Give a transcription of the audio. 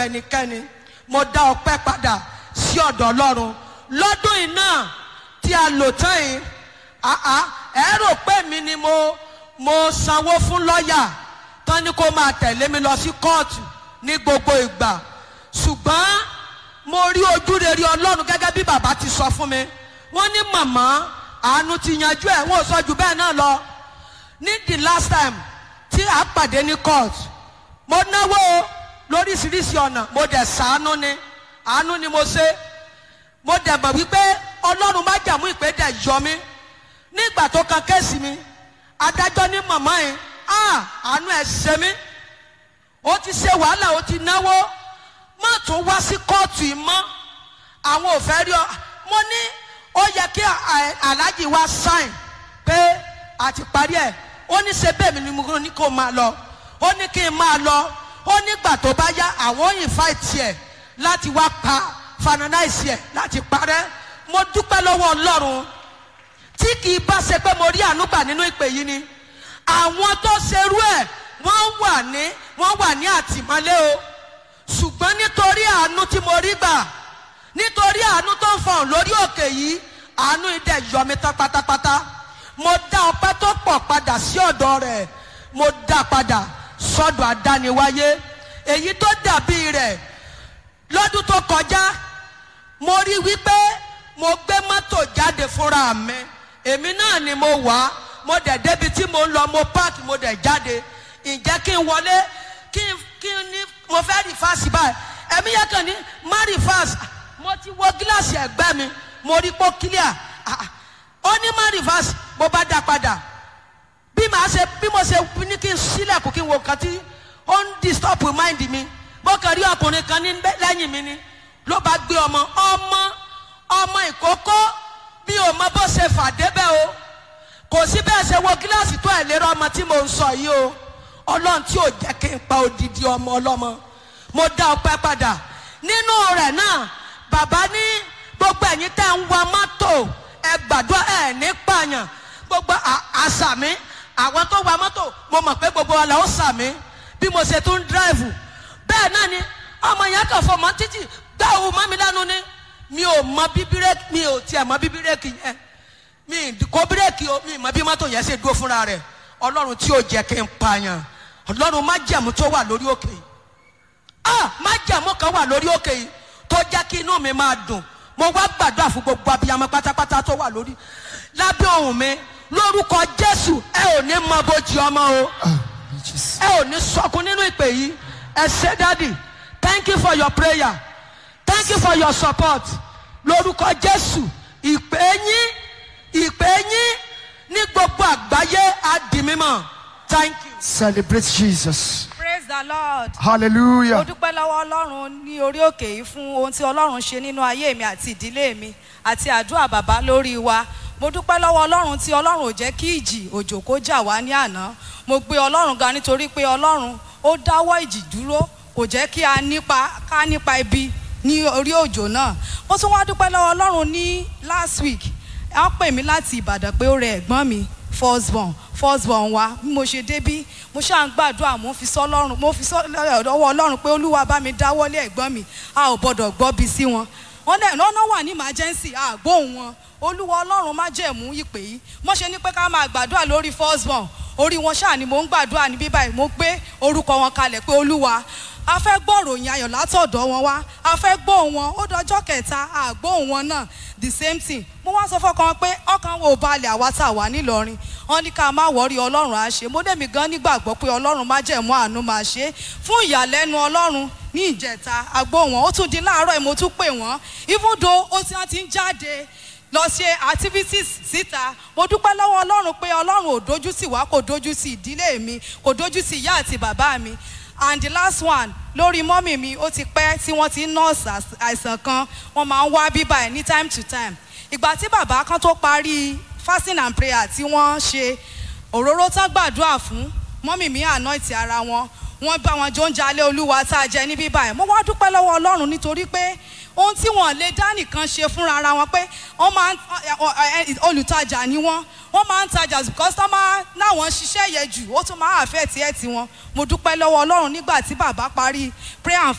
ẹnikẹ́ni mo dá ọpẹ́ padà sí ọ̀dọ̀ ọlọ́run lọ́dún yìí náà tí a lò tán yìí àá ẹ rò pé mi ni mo mo sanwó fún lọ́ọ̀yà tán ni kó máa tẹ̀lé mi lọ sí kóòtù ní gbogbo ìgbà ṣùgbọ́n mo rí ojú rere ọlọ́run gẹ́gẹ́ bí bàbá ti sọ fún mi wọ́n ní màmá àánú ti yanjú ẹ̀ wọ́n ò sọ jù bẹ́ẹ̀ náà lọ ní the last time tí a pàdé ní court mo náwó lóríṣiríṣi ọ̀nà mo dẹ̀ sàánú ni àánú ni mo ṣe mo dẹ̀ mọ̀ wípé ọlọ́run má jàmú ìpè dẹ̀ yọ mí nígbà tó kan kéèsì mi adájọ́ ní màmá yìí ah àánú ẹ̀ ṣe mí ó ti ṣe wàhálà ó ti náwó má tún wá sí kóòtù yìí mọ́ àwọn ò fẹ́ rí ọ mo ní ó yẹ kí aláàjì wá sáìn pé a ti parí ẹ̀ ó ní ṣe bẹ́ẹ̀ mi ni mo ní kó máa lọ ó ní kí n máa lọ ó nígbà tó bá yá àwọn òyìn fáìtì ẹ̀ láti wá pa fananáìsì ẹ̀ láti parẹ́ mo dúpẹ́ lọ́wọ́ ọlọ́run tí kì í bá ṣe pé mo rí àánú gbà nínú ìpè yìí ni àwọn tó ṣerú ẹ̀ wọ́n wà ní wọ́n wà ní àtìmọ́lé o ṣùgbọ́n nítorí àánú tí mo rí gbà nítorí àánú tó ń fọhùn lórí òkè yìí àánú idẹ yọ mi tán pátápátá mo dá ọpẹ́ tó pọ̀ padà sí ọ̀dọ̀ rẹ̀ mo dá padà sọ́dọ̀ àdániwáyé èyí tó dàbí rẹ̀ lọ́dún tó kọjá mo rí wípé mo gbé mọ́tò jáde fúnra mi èmi náà ni mo wà mo dẹ̀ débi tí mo ń lọ mo páàkì mo dẹ̀ jáde ǹjẹ́ kí n wọlé kí n kí n ní mo fẹ́ rìfáàsì báyìí ẹ̀mí yẹn kàn ní má rìfáàsì mo ti wo gíláàsì ẹ̀gbẹ́ mi mo rí pọ́ kílíà ó ní má rìfáàsì mo bá dá padà bí màá ṣe bí mo ṣe ní kí n sílẹ̀kùn kí n wo nǹkan tí ó ń disturb mind mi mo kàn rí ọkùnrin kan ní lẹ́yìn mi ni ló bá gbé ọmọ ọmọ ọmọ ìkókó bí o mọ bó ṣe fà débẹ̀ o kò sí bẹ́ẹ̀ ṣe wo gíláàsì tó ẹ̀ lérò ọmọ tí mo ń sọ yìí o ọlọ́run tí ò jẹ́ kí n pa odidi ọmọ ọlọ́mọ mo dá ọpẹ́ padà nínú rẹ̀ náà bàbá ní gbogbo ẹ̀yin tẹ́ ń wa mọ́tò ẹ gbàdúrà ẹ̀ ní pààyàn gbogbo àṣà mi àwọn tó wa mọ́tò mo mọ̀ pé gbogbo wa là ó ṣà mí bí mo ṣe tún dráìvù bẹ́ẹ̀ náà ni ọmọ yẹn kàn fọmọ títì gbá òun mọ́ mi lẹ́nu ni mi ò mọ bí bírèkì mi ò tiẹ̀ mọ bí bírèkì yẹn mi kò bírèkì o mi mọ bí mọ́tò yẹn ṣe dúró fúnra rẹ̀ ọlọ́run tí ò jẹ́ kí n pààyàn ọlọ́run má jẹ̀mú tó wà lórí òkè yìí ah má jẹ̀mú kan wà lórí òkè yìí tó jẹ́ kí inú mi máa dùn mo wá gbàdúrà fún gbogbo abiyamọ pátápátá tó wà lórí lábẹ́ ohùn mi lórúkọ jésù ẹ ò ní mọ bójì ọmọ o ẹ ò ní sọkún nínú ìpè yìí ẹ ṣé dádì thank you for your prayer thank you for your support lórúkọ jésù ìpè yín ìpè yín ní gbogbo àgbáyé á di mímọ́ thank you. Celebrate Jesus. praise the lord. mo Hallelujah. dúpẹ́ lọ́wọ́ ọlọ́run ní orí òkè yìí fún ohun tí ọlọ́run ṣe nínú ayé mi àti ìdílé mi àti àdúrà bàbá lórí wa mo dúpẹ́ lọ́wọ́ ọlọ́run tí ọlọ́run ò jẹ́ kí ìjì òjò kó jà wá ní àná mo gbé ọlọ́run ga nítorí pé ọlọ́run ó dáwọ́ ìjì dúró kò jẹ́ kí a nípa ká nípa ibi ní orí òjò náà mo tún wá dúpẹ́ lọ́wọ́ ọlọ́run ní last week wọ́n pè mí láti ìbàdàn pé ó rẹ ẹ̀gbọ́n mi firstborn firstborn wa bí mo ṣe débí mo ṣáà ń gbàdúrà mo fi sọ ọlọ́run mo fi sọ ọwọ́ ọlọ́run pé olúwa bá mi dáwọ́lé ẹ̀gbọ́n mi a ò gbọ́dọ̀ gbọ́ bí sí wọn wọn dẹ̀ lọ́nà wà ní emergency àgbóhùn wọn olúwa ọlọ́run má jẹ̀mú ìpè yìí mo ṣe ní pé ká máa gbàdúrà lórí firstborn orí wọn ṣáà ni mo ń gbàdúrà ní bíbáyìí mo gbé orúkọ wọn kalẹ̀ pé olúwa a fẹ́ gbọ́ ròyìn ayọ̀ látọ̀dọ̀ wọn wá a fẹ́ gbóhùn wọn ó dọjọ́ kẹta àgbóhùn wọn náà the same thing mo wá sọ fọkàn pé ọkàn wo balẹ̀ àwa tá a wà nílọrin wọn ní ká má wọrí ọlọ́run á ṣe mo dẹ̀mí gan nígbàgbọ́ pé ọlọ́run má jẹ̀mú àánú máa ṣe fún ìyàlẹ́nu ọlọ́run ní ìjẹta agbóhùn wọn ó tún di láàárọ̀ mo tún pè wọ́n even though ó ti wọ́n ti ń jáde lọ ṣe activities síta mo dúpẹ́ lọ́wọ́ ọlọ́run pé ọlọ́run ò dojú sí wa kò dojú sí ìdílé mi kò dojú sí ìyá àti bàbá mi and the last one lórí mọ́mì mi ó ti pẹ́ tí wọ́n ti ń nọ́ọ̀sì àìsàn kan wọ́n máa ń wá bíbá ẹ̀ ní time to time ìgbà tí bàbá kan tó parí fasting and prayer tí wọ́n ṣe òróró tán gbàdúrà fún mọ́mì mi anoint ara wọn wọ́n bá wọn jó ń jalè olúwa tá a jẹ ní bíbá ẹ̀ mo wá dúpẹ́ lọ́wọ́ ọlọ́run nítorí pé ohun tí wọ́n lè dá nìkan ṣe fúnra ara wọn pé wọ́n máa ń olùtajà ni wọ́n wọ́n máa ń tajà because tán máa náwọn ṣiṣẹ́ yẹn jù ó tún máa àfẹ́ tiẹ̀ tiwọn mo dúpẹ́ lọ́wọ́ ọlọ́run nígbà tí bàbá parí prayer and